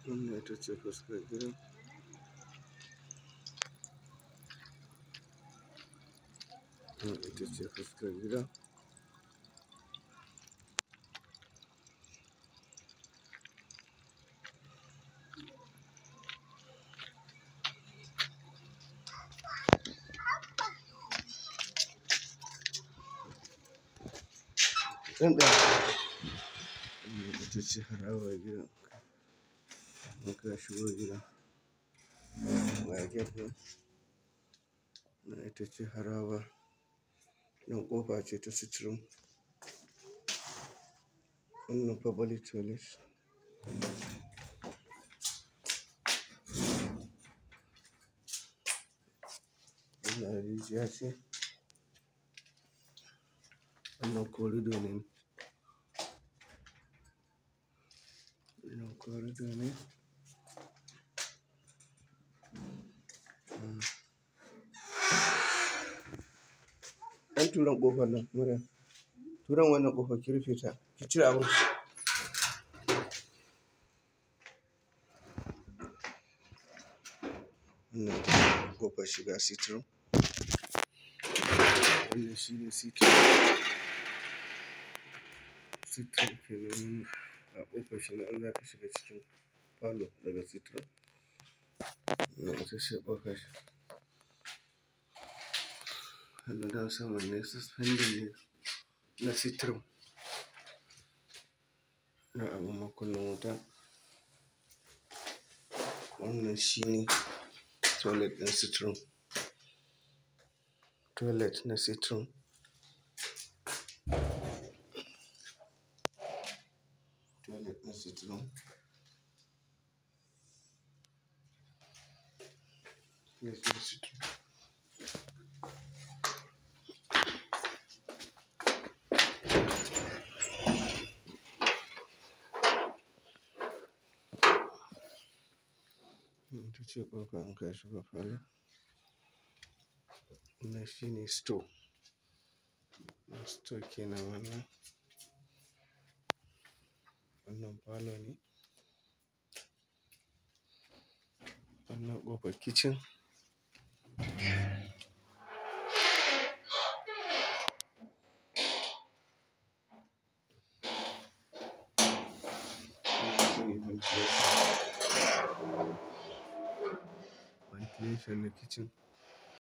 Wannan ita ce fuskar gidan. Wannan ita ce fuskar gidan. Ɗan ɗaya. Wannan ita ce harabar gidan. In ka shigo gidan. Ga gate nan. Wannan ita ce haraba. Nan ƙofa ce ta sitirum. Wannan public toilet. Wannan rijiya ce. Wannan corridor ne. Wannan corridor ne. Ɗan turen ƙofar nan Maryam. Turen wannan ƙofar ki rufe ta. Ki cire abun. Wannan ƙofar shiga sitirum. Wannan shine sitirum. Sitirum kenan a ƙofar shiga in zaka shiga cikin falo daga sitirum. Wannan ita ce ƙofar. Wannan dan saman ne suspending ne na sitirum. Na abun makunnin wuta. Wannan shine toilet ɗin sitirum. Toilet na sitirum. Toilet na sitirum. Toilet na sitirum. Wannan ita ce ƙofa in ka shiga falo. Wannan shine store. Store kenan wannan. Wannan falo ne. Wannan ƙofar kicin. Wannan shine ventilation. Ventilation na kicin.